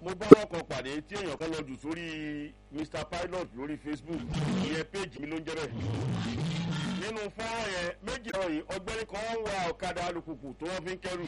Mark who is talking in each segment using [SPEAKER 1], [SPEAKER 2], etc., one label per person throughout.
[SPEAKER 1] mo bá ọkọ̀ pàdé tí èèyàn kan lọ jù sórí mr pilot lórí facebook ìyẹn péjì mi ló ń jẹ́ bẹ́ẹ̀ nínú fọ́nrán yẹn méjì ọ̀rọ̀ yìí ọgbẹ́ni kan ń wa ọ̀kadà alùpùpù tó wọ́n fi ń kẹ́rù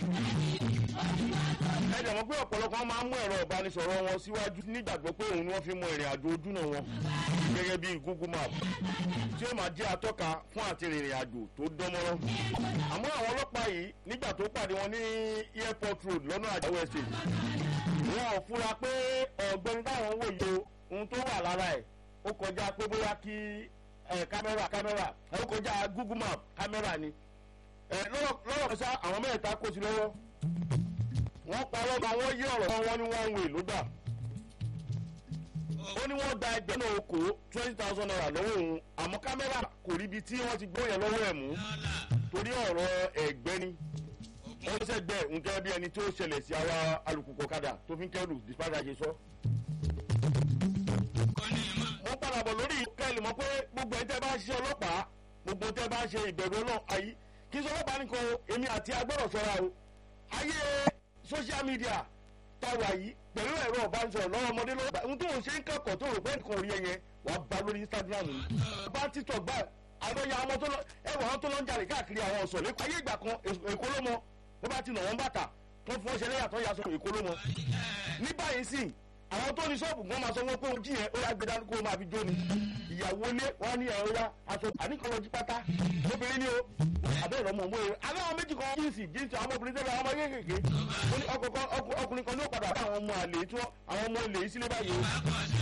[SPEAKER 1] ẹ dẹ̀ mọ̀ pé ọ̀pọ̀lọpọ̀ máa ń mú ẹ̀rọ ìbánisọ̀rọ̀ wọn síwájú nígbàgbọ́ pé òun ni wọ́n fi mọ ìrìn àjò ojúnà wọn gẹ́gẹ́ bí google map tí ó máa jẹ́ atọ́ka fún àti rìnrìn àjò tó dánmọ́rán àmọ́ àwọn ọlọ́pàá yìí nígbà tó pàdé wọn ní airport road lọ́nà àjáwọ̀ estate wọn ò fura pé ọ̀gbẹ́ni táwọn ń wòye ohun tó wà lára ẹ̀ ó kọjá pé bóyá kí kámẹ́rà kámẹ́rà ó kọjá google map kámẹ́rà ni lọ́rọ̀ kan sá àwọn mẹ́ta kó sí lọ́wọ́ wọ́n parọ́ bá wọ́n yí ọ̀rọ̀ wọn ní one way ló gbà ó ní wọ́n gba ẹgbẹ́ náà kó twenty thousand naira lọ́wọ́ òun àmọ́ kámẹ́rà kò ríbi tí wọ́n ti gbọ́ yẹn lọ́wọ́ ẹ̀ mú torí ọ̀rọ̀ ẹ̀gbẹ́ ni wọ́n sẹ́gbẹ́ nǹkan bí ẹni tó ṣẹlẹ̀ sí ara alùpùpù ọ̀kadà tó fi ń kẹ́rù dìpájà ṣe sọ. wọ́n padà bọ̀ lórí kẹ́lì mọ́ pé gbogbo ẹ̀ tẹ́ bá ṣe ọlọ́pàá gbogbo tẹ́ bá ṣe ìbẹ̀rù ọlọ́ ayé kí sọ ọlọ́pàá nìkan èmi àti agbọ́dọ̀ sọ́ra o ayé social media táwa yìí pẹ̀lú ẹ̀rọ ọ̀bánisọ̀rọ̀ lọ́wọ́ ọmọdé lọ́wọ́ ohun tó ń ṣe ń kẹ́kọ̀ọ́ tó rò pé nǹkan rí ẹyẹ wàá bá lórí instagram yìí bá títọ̀ gbà àlọ́yà àwọn tó lọ ẹwà àwọn tó lọ ń jalè káàkiri àwọn ọ̀sọ̀ lẹ́kọ̀ọ́ ayé ìgbà kan èkó ló mọ bó bá ti nà wọ́n bàtà tó fún ọṣẹ lẹ́yà tó yà sọ èkó ló mọ. ní báyìí sì àwọn tó ní ṣọ́ọ̀bù gan máa sọ wọ́n pé ojú yẹn ó yà gbé dání kó máa fi jó ni ìyàwó ilé wọn ní ẹ̀rọ ya aṣọ àníkànlọ́jí pátá obìnrin ni o àbẹ́rẹ́ ọmọ òmùwé alẹ́ àwọn méjì kan jíǹsì jíǹsì àwọn ọmọbìnrin tẹ́lẹ̀ àwọn ọmọ kéékèèké ọkùnrin kan ní ó padà bá àwọn ọmọ àlè tí wọ́n àwọn ọmọ olè sílé báyìí o